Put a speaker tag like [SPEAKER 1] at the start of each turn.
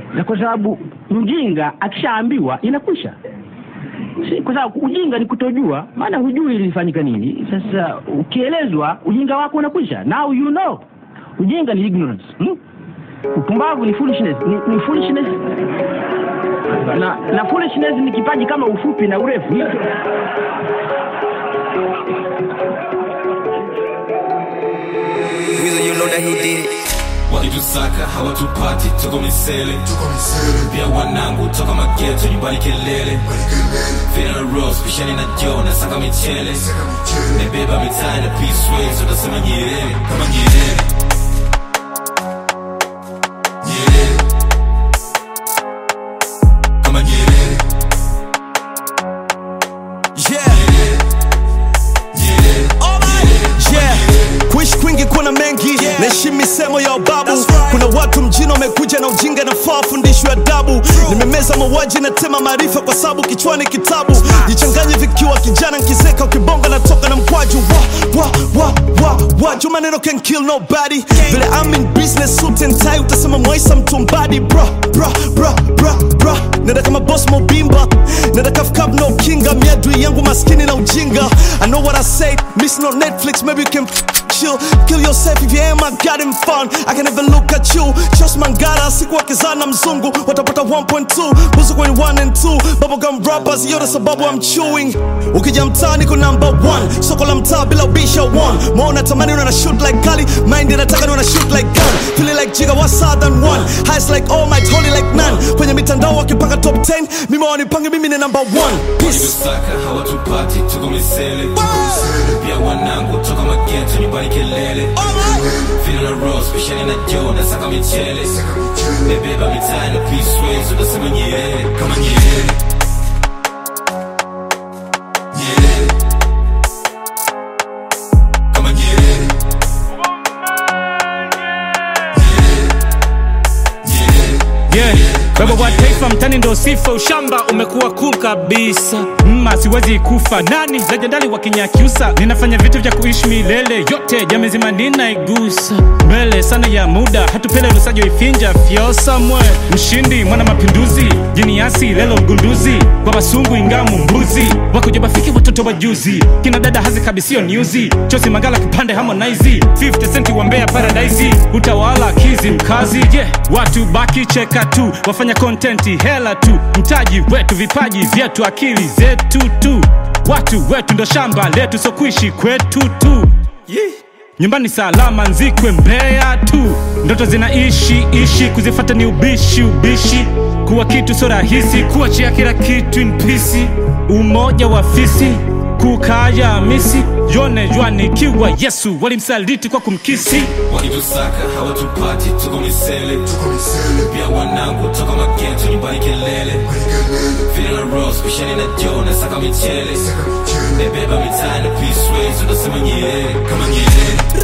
[SPEAKER 1] na kwa sababu mjinga akishaambiwa inakwisha si, kwa sababu ujinga ni kutojua maana hujui ilifanyika nini sasa ukielezwa ujinga wako unakwisha now you know ujinga ni ignorance hmm? upumbavu ni foolishness ni, ni foolishness na, na foolishness ni kipaji kama ufupi na urefu
[SPEAKER 2] Weasel, you know that he did it.
[SPEAKER 3] wakitusaka hawatupati tuko misele pia wanangu toka mageto nyumbani kelele Fina Rose pishani na Joe na saka michele nebeba mitaa na Peace Ways utasema Nyerere kama Nyerere Nyerere kama Nyerere
[SPEAKER 4] Yeah.
[SPEAKER 3] Nyerere
[SPEAKER 4] Yeah. kuishi kwingi kuna mengi naishi misemo ya ubabu kuna watu mjini wamekuja na ujinga nafaa fundishwe adabu nimemeza mauaji na tema maarifa kwa sababu kichwani kitabu jichanganye vikiwa kijana nkizeka ukibonga natoka na mkwaju wa, wa, wa, wa, wa. juu maneno can kill nobody vile I'm in business suit and tie utasema mwaisa mtumbadi bra bra bra bra bra nenda kama boss mobimba nenda kafkab no kinga miadui yangu maskini na ujinga I know what I say miss no Netflix maybe you can chill kill yourself if you ain't my goddamn fun I can never look at you trust mangara siku wakizana mzungu watapata 1.2 buzu kwenye 1 and 2 bubblegum rappers yote sababu I'm chewing ukija mtaani ko number 1 soko la mtaa bila ubisha 1 maona tamani una shoot like kali mind inataka ni una shoot like gun feeling like jiga what's than one highs like all might holy like none kwenye mitandao wakipanga top 10 mimi wanipange mimi ni number 1 peace
[SPEAKER 3] wakitusaka hawatupati tuko misele pia wanangu toka mageto nyumbani kelele Fina Rose pishani na Joe na saka michele nebeba mitaa na Peace Ways utasema Nyerere kama Nyerere Nyerere kama Nyerere
[SPEAKER 5] yeah. baba wa taifa mtani ndo sifa ushamba umekuwa cool kabisa mma siwezi kufa nani lejendali wa kinyakyusa ninafanya vitu vya kuishi milele yote jamezima ninaigusa mbele sana ya muda hatupele lusajo ifinja fyosa mwe mshindi mwana mapinduzi jiniasi lelo mgunduzi kwa wasungu ingamu mbuzi wakuja bafiki watoto wa juzi kina dada hazi kabisio nyuzi chosi magala kipande harmonize 50 centi wa mbea paradise utawala kizi mkazi je yeah. watu baki cheka tu wafanya kontenti hela tu mtaji wetu vipaji vyetu akili zetu tu watu wetu ndo shamba letu so kuishi kwetu tu yeah. nyumbani salama nzikwe mbea tu ndoto zinaishi ishi kuzifata ni ubishi ubishi kuwa kitu so rahisi kuachia kila kitu in peace umoja wa fisi kukaya misi yone jwanikiwa yesu walimsaliti kwa kumkisi
[SPEAKER 3] wakitusaka hawatupati tuko misele pia wanangu toka mageto nyumbani kelele Fina Rose pishani na Joe na saka michele nebeba mitaa na Peace Ways utasema Nyerere kama Nyerere